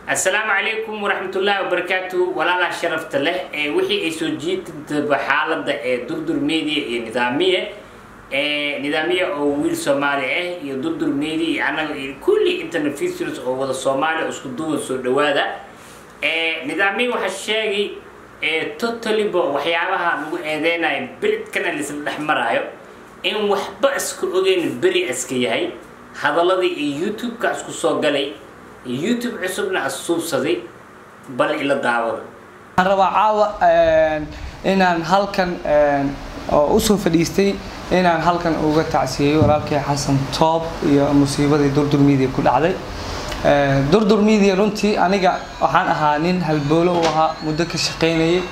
asalaamu calaykum waraxmatullaahi wabarakaatu walaalaha sharafta leh ee wixii ay soo jiitaba xaalada ee durdur media iyo nidaamiye nidaamiye oo wiil soomaali ah iyo durdur media iyo anaga iyo kulli internafisers oo wada soomaali oo isku duwan soo dhawaada nidaamiye waxaa sheegay totalyba waxyaabaha lagu eedeynayo beridkana laisla dhex maraayo in waxba iska ogeyn beri iska yahay hadaladii iyo youtube-ka isku soo galay youtube cusubna asuubsaday bal ila daawada waxaan rabaa caawa inaan halkan oo usoo fadhiistay inaan halkan uga tacsiyeeyo walaalkay xasan toob iyo musiibadii durdur media ku dhacday durdur media runtii aniga waxaan ahaa nin halboolo u ahaa muddo ka shaqaynayay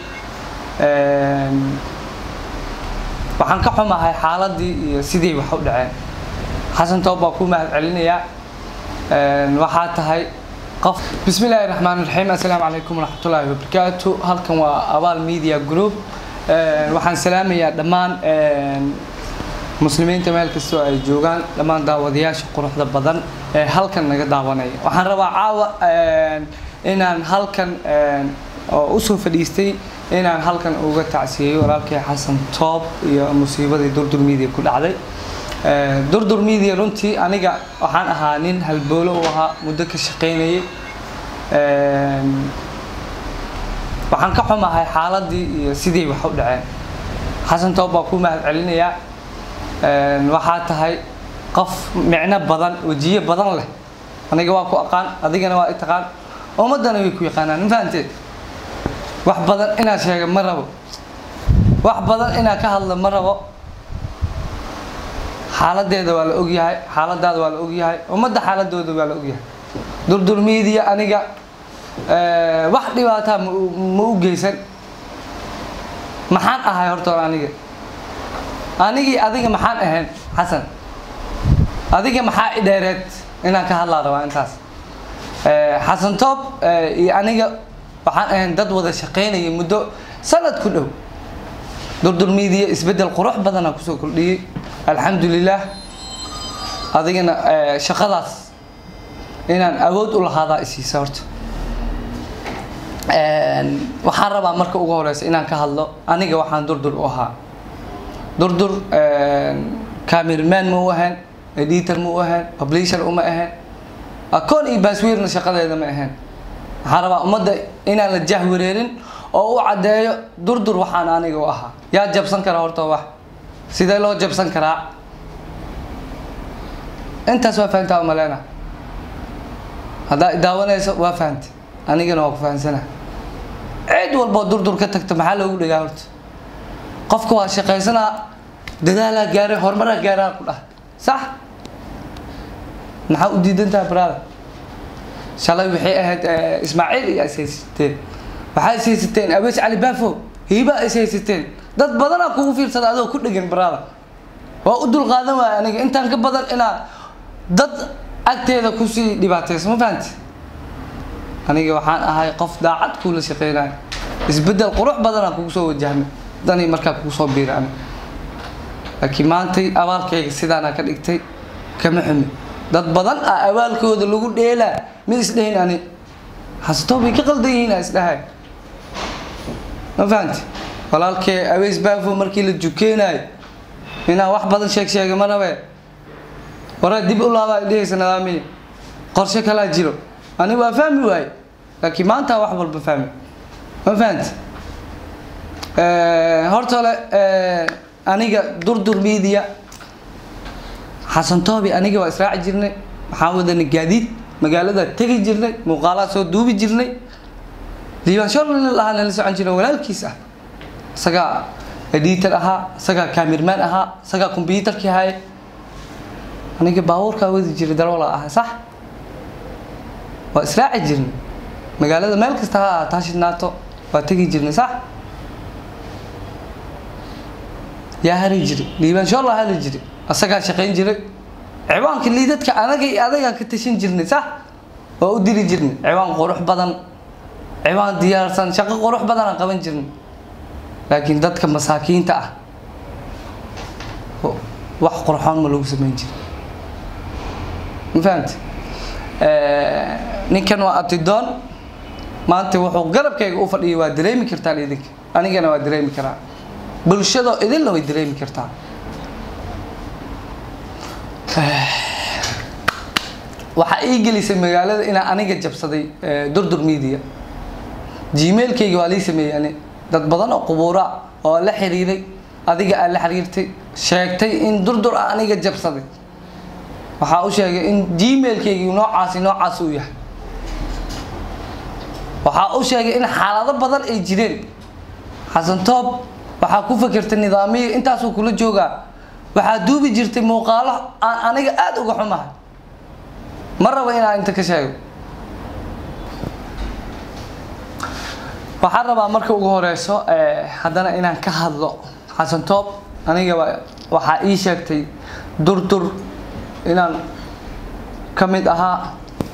waxaan ka xumahay xaaladii iyo sidii wax u dhaceen xasan toob baa ku mahad celinayaa waxaa tahay qof bismi illaahi raxmaan raxiim assalaamu calaykum waraxmatullaahi wabarakaatu halkan waa abaal media group waxaan salaamayaa dhammaan muslimiinta meel kastoo ay joogaan dhammaan daawadayaasha quruxda badan ee halkan naga daawanaya waxaan rabaa caawa inaan halkan oo usoo fadhiistay inaan halkan uga tacsiyeeyo walaalkay xasan toob iyo musiibadii durdur media ku dhacday durdur media runtii aniga waxaan ahaa nin halboolo u ahaa muddo ka shaqaynayay waxaan ka xumahay xaaladii iyo sidii wax u dhaceen xasan toob baa ku mahad celinayaa waxaa tahay qof micno badan wejiye badan leh aniga waa ku aqaan adigana waa i taqaan ummaddana way ku yaqaanaan ma fahanteed wax badan inaad sheega ma rabo wax badan inaad ka hadla ma rabo xaaladeeda waa la ogyahay xaaladaada waa la ogyahay ummadda xaaladooda waa la ogyahay durdur media aniga wax dhibaataa ma u geysan maxaan ahay horta aniga anigii adiga maxaan ahayn xasan adiga maxaa i dheereed inaan ka hadlaa rabaa intaas xasan toob iyo aniga waxaan ahayn dad wada shaqaynaya muddo sanad ku dhow durdur media isbeddel qurux badanaa kusoo kordhiyey alxamdulilah adigana shaqadaas inaan awood u lahaadaa isiisa horta waxaan rabaa marka ugu horeysa inaan ka hadlo aniga waxaan durdur u ahaa durdur camerman ma u ahayn editor ma u ahayn publisher uma ahayn akoon iyo baaswiirna shaqadeeda ma ahayn waxaan rabaa ummadda inaan la jahwareerin oo u caddeeyo durdur waxaan aniga u ahaa yaa jabsan kara horta wax sidee loo jabsan karaa intaas waa fahantaa umaleyna haddaa daawanayso waa fahantay anigana waa ku fahansana cid walboo durdur ka tagto maxaa loogu dhagaa horta qofka waa shaqaysanaa dadaalaa gaaray horumaraa gaaraa ku dhah sax maxaa u diidan tahay brada shalay waxay ahayd ismaaciil iyo ishaysateen waxaa ishaysateen abees cali baafo hiibaa ishaysateen dad badanaa kugu fiirsada adoo ku dhegan brada waa u dulqaadan waaya aniga intaan ka badan inaa dad agteeda kusii dhibaatayso ma fahanti aniga waxaan ahay qof daacad kuula shaqeynayo isbeddel qurux badanaa kugu soo wajahmay dani markaa kugu soo biira aniga laakiin maantay abaalkayga sidaanaa ka dhigtay kama xumi dad badan ah abaalkooda lagu dheelaa ma isdhehin ani xasatoo bay ka qaldan yihiin a isdhahay ma fahanti walaalkee aweys baafo markii la jukeenaayo inaa wax badan sheeg sheega ma rabee waraa dib u laabaa dhehaysa nidaamiya qorshe kalaa jiro ani waa fahmi waaye laakiin maanta wax walba fahmi ma fahanti horta ole aniga durdur media xasan toobi aniga waa israaci jirnay waxaan wadanay gaadiid magaalada tegi jirnay muuqaalaha soo duubi jirnay liibaan lahaa nala socon jirnay walaalkiis ah isagaa editor ahaa isagaa camerman ahaa isagaa combyutarkii haya aniga baabuurkaa wadi jiray daroola ahaa sax waa israaci jirnay magaalada meel kasta ha ahaataa shidnaato waa tegi jirnay sax yaa hari jiray liibaan sholla hari jiray asagaa shaqayn jiray ciwaanka liidadka anaga iyo adagaa ka tashan jirnay sax waa u diri jirnay ciwaan qurux badan ciwaan diyaarsan shaqo qurux badanaan qaban jirnay laakiin dadka masaakiinta ah wax qurxoon ma lagu samayn jira ma fahamti ninkan waa abtidoon maanta wuxuu garabkayga u fadhiyay waa dareemi kartaan idinka anigana waa dareemi karaa bulshadoo idinna way dareemi kartaa waxaa ii gelisay magaalada inaan aniga jabsaday durdur media gmailkayga waa lii sameeyey ani dad badan oo qubuura oo la xiriiray adiga aad la xiriirtay sheegtay in durdur ah aniga jabsaday waxaa u sheegay in gmailkaygi noocaasi noocaas uu yahay waxaa u sheegay in xaalado badan ay jireen xasan toob waxaa ku fakertay nidaamiya intaasuu kula joogaa waxaa duubi jirtay muuqaalo aan aniga aada uga xumahay ma raba inaan inta ka sheego waxaan rabaa marka ugu horeyso haddana inaan ka hadlo xasan toob aniga waxaa ii sheegtay durdur inaan ka mid ahaa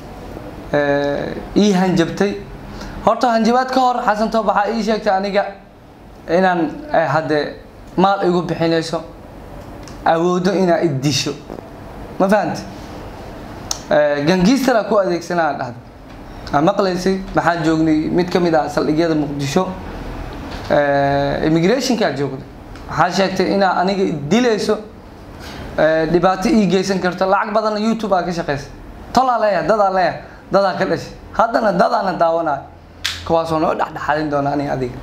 ii hanjabtay horta hanjabaad ka hor xasan toob waxaa ii sheegtay aniga inaan hadde maal igu bixinayso awoodo inaa iddisho ma fahamte gangiistara ku adeegsanaa dhahda aa maqlaysay maxaan joognay mid ka mid ah saldhigyada muqdisho immigrationkaa joogday waxaa sheegtay inaa aniga dilayso dhibaato ii geysan karto lacag badanna youtube aa ka shaqeysa tolaa leeyahay dadaa leeyahay dadaa ka dhashay haddana dadaana daawanayo kuwaasoo noo dhexdhexaadin doona aniga adiga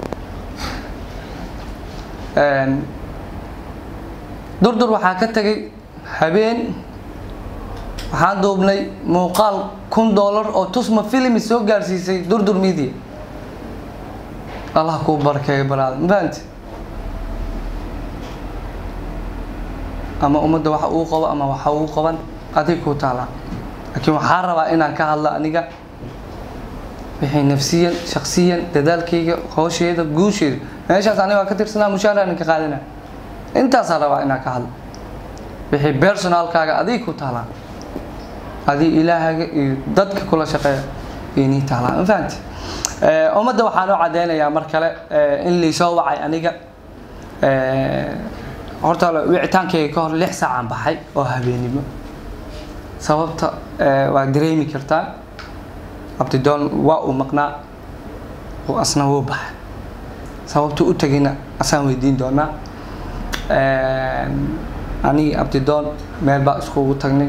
durdur waxaa ka tegay habeen waxaan duubnay muuqaal kun dollar oo tusma filmi soo gaarsiisay durdur media allah kuu barakeeyo baraada ma fahamti ama ummadda waxa uu qabo ama waxa uu qaban adig kuu taalaa laakiin waxaa rabaa inaan ka hadlo aniga wixii nafsiyan shaksiyan dadaalkayga hoosheeda guusheeda meeshaas aniga waa ka tirsanaa mushaaraan ka qaadana intaasaa rabaa inaan ka hadlo wixii personalkaaga adig ku taalaa adig ilaahaga iyo dadka kula shaqeeya inii taalaa ma fahamti ummadda waxaan u cadeynayaa mar kale in laysoo wacay aniga horta wicitaankayga ka hor lix saacaan baxay oo habeenimo sababta waa dareemi kartaa abdidoon waa uu maqnaa asna wuu baxay sababta u tegayna asaan weydiin doonaa anigi abdidoon meel baa iskugu tagnay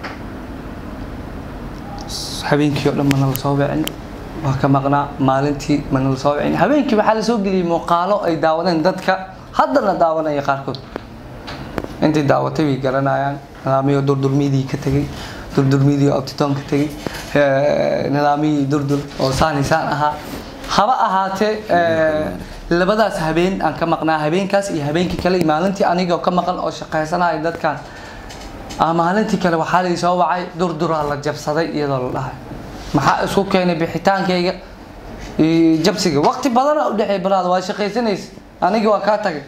habeenkii oo dhan mana la soo wicin waa ka maqnaa maalintii mana la soo wicin habeenkii waxaa la soo geliyey muuqaalo ay daawadeen dadka haddana daawanaya qaarkood intay daawatay way garanayaan nidaamiyii durdurmidii ka tegay durdurmidii oo abtidoon ka tegay nidaamiyii durdur oo saanisaan ahaa haba ahaatee labadaas habeen aan ka maqnaa habeenkaas iyo habeenkii kale iyo maalintii aniga ka maqan oo shaqaysanaya dadkan maalintii kale waxaa lai soo wacay durduraa la jabsaday iyadoo la dhahay maxaa isku keenay bixitaankayga iyo jabsiga waqti badana u dhexeey baraada waa shaqaysanaysa aniga waa kaa tagay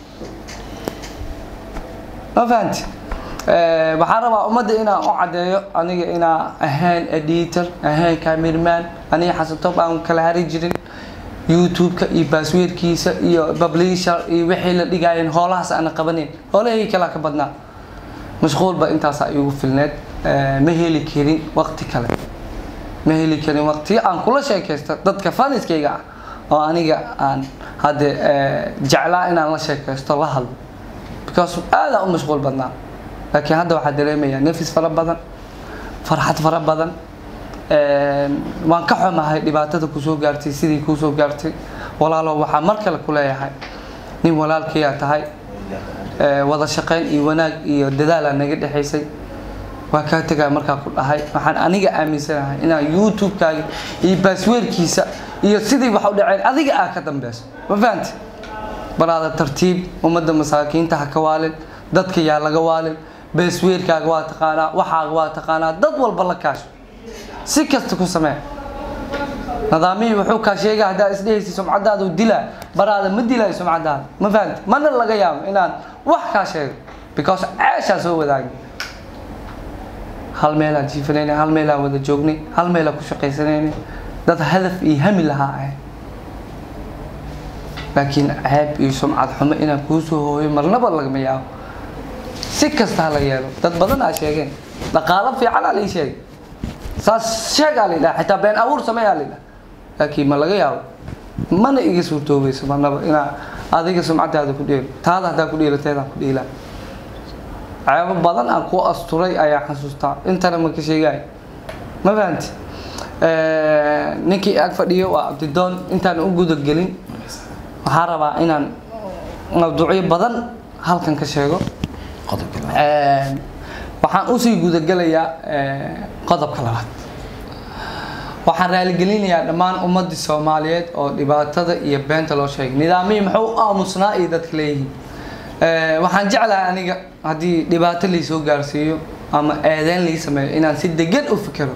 ma fahanti waxaan rabaa ummadda inaan u caddeeyo aniga inaan ahayn editor ahayn camerman aniga xasantoob aan kala hari jirin youtube-ka iyo baasweerkiisa iyo publisher iyo wixii la dhigaayeen hoolahaas aana qabaneyn hoolahayga kalaa ka badnaa mashquulba intaasaa igu filneed ma heli karin waqti kale ma heli karin waqtiyo aan kula sheekaysto dadka faniskayga ah oo aniga aan hadde jeclaa inaan la sheekaysto la hadlo because aadaan u mashquul badnaa laakiin hadda waxaa dareemayaa nafis fara badan farxad fara badan waan ka xumahay dhibaatada kusoo gaartay sidii kuusoo gaartay walaalo waxaa mar kale ku leeyahay nin walaalkayaa tahay wada shaqayn iyo wanaag iyo dadaalaa naga dhexaysay waa kaa tegaa markaa ku dhahay waxaan aniga aaminsanahay inaan youtube-kaaga iyo baasweerkiisa iyo sidii wax u dhaceen adiga aa ka dambeyso ma fahanti baraada tartiib ummadda masaakiinta ha ka waalin dadka yaa laga waalin baasweerkaaga waa taqaanaa waxaaga waa taqaanaa dad walba la kaasho si kasta ku samee nidaamihii wuxuu kaa sheega haddaa isdhehaysa sumcadaadu dilaa baraada ma dilaayo sumcadaada ma fahamti mana laga yaabo inaan wax kaa sheego because ceeshaa soo wadaagay hal meelaan jiifanaynay hal meelaan wada joognay hal meelaan ku shaqaysanaynay dad hadaf iyo hami lahaa ahayd laakiin ceeb iyo sumcad xumo inaan kuu soo hooyo marnaba lagama yaabo si kasta ha la yeelo dad badan aa sheegeen dhaqaalo fiican aa lai sheegay saas sheegaa la yidhaha xitaa been abuur sameeyaa la yidhaha laakiin ma laga yaabo mana iga suurtoobayso marnaba inaa adiga sumcadaada ku dheelo taada haddaa ku dheelo teedaan ku dheelaa ceebo badan aan ku asturay ayaa xasuustaa intana ma ka sheegaayo ma fahanti ninkii ag fadhiyo waa abdidoon intaan u gudagelin waxaan rabaa inaan mawduucyo badan halkan ka sheego waxaan usii gudagelayaa qodobka labaad waxaan raaligelinayaa dhammaan ummadii soomaaliyeed oo dhibaatada iyo beenta loo sheegay nidaamihii muxuu u aamusnaa iyo dadka leeyihiin waxaan jeclahay aniga haddii dhibaato laysoo gaarsiiyo ama eedeyn lai sameeyo inaan si degan u fikero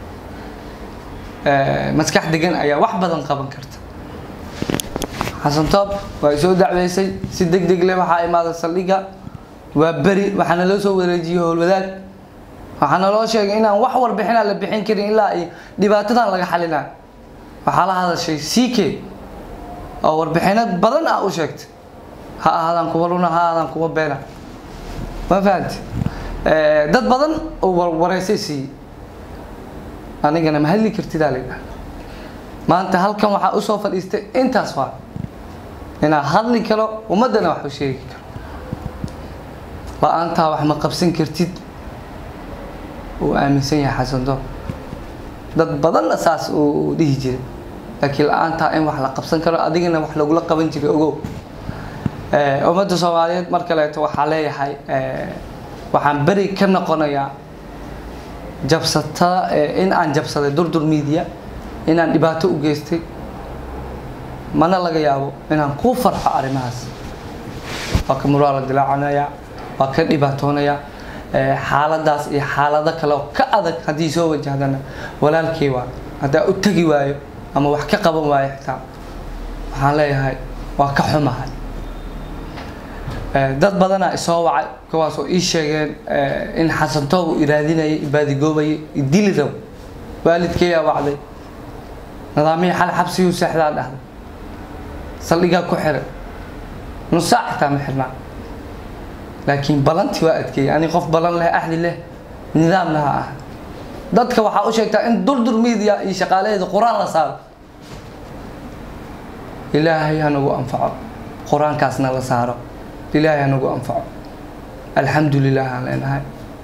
maskax degan ayaa wax badan qaban karta xasan toob waa soo dacweysay si deg deg leh waxaa imaada saldhiga waa beri waxaana loo soo wareejiyey howlwadaag waxaana loo sheegay inaan wax warbixinaa la bixin karin ilaa ay dhibaatadan laga xalina waxaa la hadashay c k oo warbixino badan ah u sheegtay ha ahaadaan kuwa luna ha ahaadaan kuwa beena ma fahanti dad badan oo warwareysay siiyey anigana ma hadli kartidaa laydhaha maanta halkan waxaa usoo fadhiistay intaas waa inaa hadli karo ummaddana wax u sheegi karo la-aantaa wax ma qabsan kartid uu aaminsan yahay xasanto dad badanna saas uu dhihi jiray laakiin la-aantaa in wax la qabsan karo adigana wax lagula qaban jiray ogow ummadda soomaaliyeed mar kaleeto waxaa leeyahay waxaan beri ka noqonayaa jabsatada in aan jabsaday durdur media inaan dhibaato u geystay mana laga yaabo inaan ku farxo arrimahaas waa ka muraala dilaacanaya waa ka dhibaatoonaya xaaladaas iyo xaalado kale oo ka adag haddii soo wajahdana walaalkay waa haddaa u tegi waayo ama wax ka qaban waayo xitaa waxaan leeyahay waa ka xumahay dad badanaa isoo wacay kuwaas oo ii sheegeen in xasantoob uu iraadinayay ibaadigoobayay idili rabo waalidkayaa wacday nidaamihii xal xabsiyuu seexdaa dhahday saldhigaa ku xiray nusaac xitaa ma xirnaa laakiin balantii waa adkeeyay ani qof balan leh axdi leh nidaam laha ah dadka waxaa u sheegtaa in durdur media iyo shaqaalaheeda qur-aan la saaro ilaahay hanagu anfaco qur-aankaasna la saaro ilaahay hanagu anfaco alxamdu lilah aan leenahay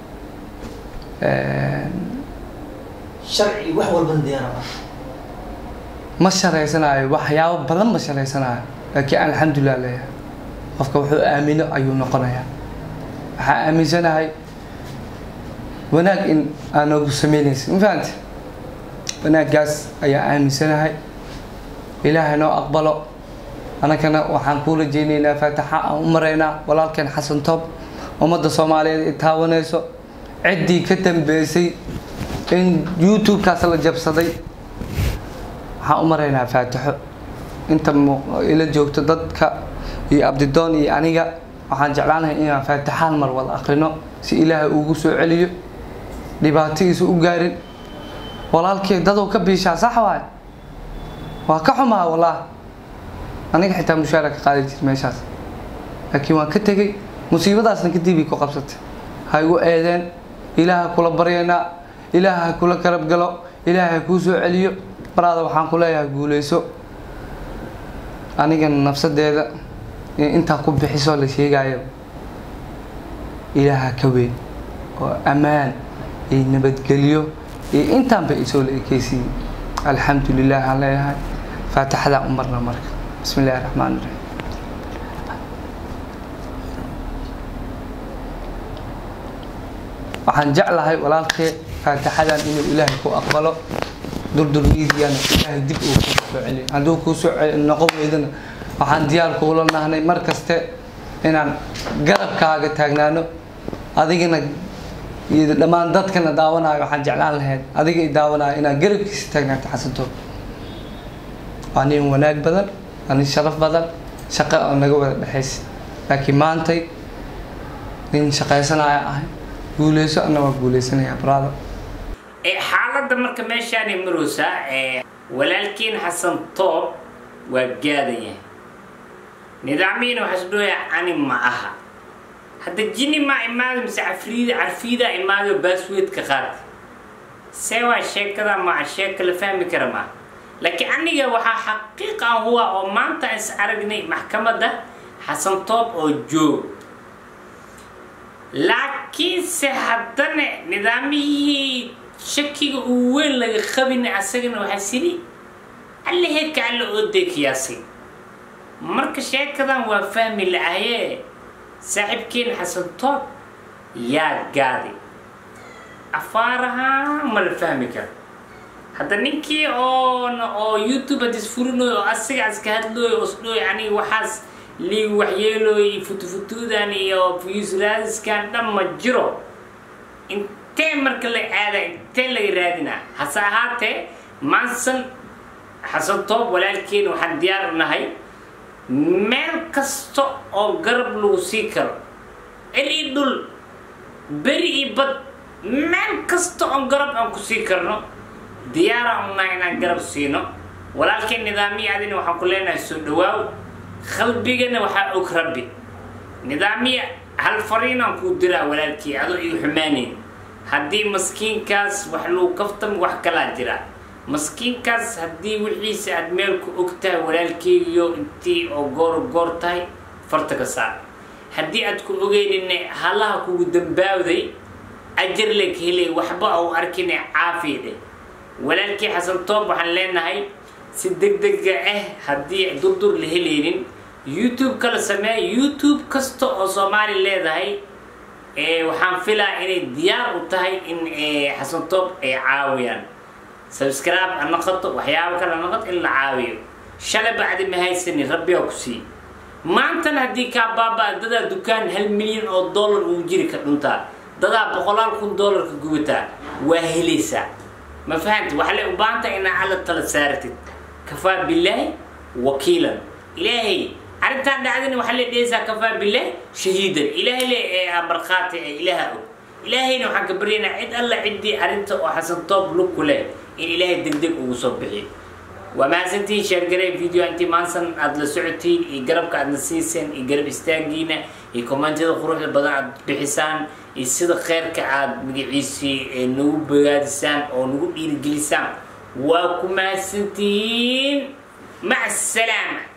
sharci wax walbana diyaar ah ma sharaysanaayo waxyaabo badan ma sharaysanaayo laakiin alxamdulilah leeyahay qofka wuxuu aamino ayuu noqonayaa waxaa aaminsanahay wanaag in aan noogu sameynaysa ma fahamte wanaaggaas ayaa aaminsanahay ilaahay noo aqbalo anagana waxaan kuu rajeynaynaa faataxa aan u maraynaa walaalkeen xasan toob ummadda soomaaliyeed ay taawanayso ciddii ka dambeysay in youtube-kaas la jabsaday waxaan u maraynaa faataxo inta ila joogto dadka iyo abdidoon iyo aniga waxaan jeclaanahay inaan faataxaan mar wada akrino si ilaahay ugu soo celiyo dhibaatadiisa u gaarin walaalkee dadow ka biishaa sax waay waa ka xumaa wallaah aniga xitaa mushaara ka qaadi jir meeshaas laakiin waan ka tegey musiibadaasna kadib ay ku qabsatay ha igu eedeen ilaaha kula baryaynaa ilaaha ha kula karab galo ilaaha ha kuu soo celiyo baraada waxaan ku leeyahay guuleyso anigana nafsadeeda intaa ku bixisoo la sheegayo ilaaha ka weyn oo ammaan iyo nabadgelyo iyo intaanba isoo la ekeysiiyey alxamdu lilah aan leeyahay faatixadaan u marna marka bismi illahi raxmaan iraxiim waxaan jeclahay walaalkee faatixadan inuu ilaahay ku aqbalo durdurmiidiyana ilaahay dib uu kuu soo celiyo hadduu kuu soo noqon weydana waxaan diyaar kuula nahnay mar kaste inaan garabkaaga taagnaano adigana iyo dhammaan dadkana daawanayo waxaan jeclaan lahayd adiga i daawanayo inaad garabkiisa taagnaato xasantoob waa nin wanaag badan waa nin sharaf badan shaqo oo naga wada dhexaysa laakiin maantay nin shaqaysanaya ahay guuleyso ana waa guuleysanayaa brother xaaladda marka meeshaanay maroosaa walaalkiin xasan toob waa gaadaya nidaamyiina waxaa isdhooyaa cani ma aha hadda jini maa imaado mise cafriida carfiidaa imaado baasweedka qaad see waa sheekada ma sheeka la fahmi kara ma laakiin aniga waxaa xaqiiqa huwa oo maanta is aragnay maxkamadda xasan toob oo joog laakiinse haddana nidaamihii shakiga uu weyn laga qabin asagana waxaa siri alle heedka alle oo deekiyaasay marka sheekadan waa fahmi la-ayee saaxiibkeen xasan toob yaa gaaday afaaraha ma la fahmi karo hadda ninkii oon oo youtube hadis furinoy oo asiga iska hadlooy oo isdhooy aniga waxaas liig waxyeelooy futufutuudan iyo fuyuslaadiskan dhan ma jiro intee marka la aada intee laga raadinaa hase ahaatee maansan xasan toob walaalkeen waxaan diyaar u nahay meel kasta oo garab lagu sii karo cil i dhul beri i bad meel kasta oo garab aan ku sii karno diyaaraan u nahay inaan garab siino walaalkeen nidaamiya adina waxaan ku leenahay soo dhawaaw qalbigana waxaa og rabbi nidaamiya hal fariinaan kuu diraa walaalkii adoo igu xumaanayn haddii maskiinkaas wax lagu kaftam wax kalaa jira maskiinkaas haddii wixiisa aad meel ku og tahay walaalkeygiyo intii oo goor goor tahay farta ka saar haddii aad ku ogeyninne halaha kugu dambaawday ajar leg helay waxba au arkine caafiya dheh walaalkii xasan toob waxaan leenahay si deg dega ah haddii durdur la helaynin youtube kala sameeya youtube kasta oo soomaali leedahay waxaan filaa inay diyaar u tahay in xasan toob ay caawiyaan subscribe ha noqoto waxyaabo kale ha noqoto in la caawiyo shalay bacdi ma haysanin rabbigaa ku sii maantana haddii kaa baaba dadaa dukaan hal milyan oo dollar uu jiri ka dhuntaa dadaa boqolaal kun dollarka gubataa waa helaysaa ma fahamti waxaa le u baahanta inaa alla tala saaratid kafaa bilaahi wakiilan ilaahay arrintaan dhacdina waxaa le dhehaysaa kafaa bilaahi shahiidan ilaahay le ee markhaati ee ilaaha og ilaahayna waxaan ka baryaynaa cid alla ciddii arrinta oo xasan toob lug ku leh in ilaahay deg deg ugu soo bixiyo waa mahadsantihiin sheergarey video intii maansan aada la socotiin iyo garabka aadna siiseen iyo garab istaagiina iyo kommentiyada quruxda badan aad bixisaan iyo sida kheyrka aada magaciisii nagu bogaadisaan oo nagu dhiirigelisaan waa ku mahadsantihiin maca asalaama